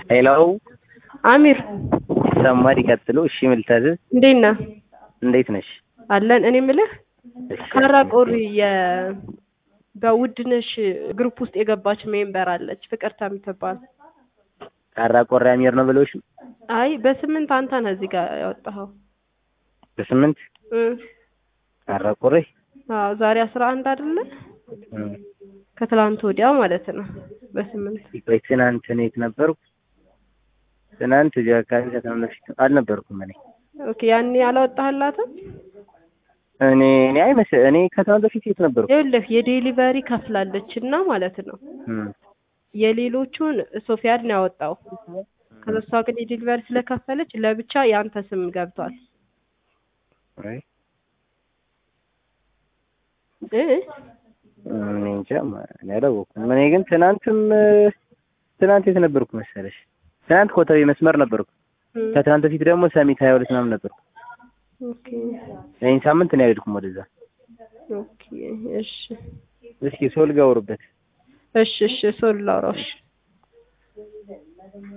ሄሎ አሚር ሰማድ ይቀጥሉ። እሺ ምን ልታዘዝ? እንዴት ነህ? እንዴት ነሽ? አለን። እኔ የምልህ እሺ፣ ካራቆሪ የ በውድነሽ ግሩፕ ውስጥ የገባች ሜምበር አለች ፍቅርታ የምትባል። ካራ ቆሪ አሚር ነው ብለውሽ አይ በስምንት አንተ ነህ እዚህ ጋር ያወጣኸው። በስምንት እ ካራ ቆሪ አዎ ዛሬ አስራ አንድ አይደለ? እ ከትላንት ወዲያ ማለት ነው። በስምንት ቆይ ትናንት እኔ የት ነበርኩ? ትናንት እዚህ አካባቢ ከተማ በፊት አልነበርኩም እኔ ኦኬ። ያኔ አላወጣህላትም? እኔ እኔ አይመስ እኔ ከተማ በፊት የት ነበርኩ? ይኸውልህ የዴሊቨሪ ከፍላለች እና ማለት ነው እ የሌሎቹን ሶፊያን ነው ያወጣው። ከዛ እሷ ግን የዴሊቨሪ ስለከፈለች ለብቻ የአንተ ስም ገብቷል አይ እ እኔ እንጃ ማ- እኔ አላወኩም። እኔ ግን ትናንትም ትናንት የት ነበርኩ መሰለሽ? ትናንት ኮተቤ መስመር ነበርኩ። እ ከትናንት በፊት ደግሞ ሰሚት ሀያ ሁለት ምናምን ነበርኩ። ኦኬ ይህን ሳምንት እኔ አልሄድኩም ወደዛ። ኦኬ እሺ እስኪ ሶል ጋር አውሩበት። እሺ እሺ ሶል ላውራው እሺ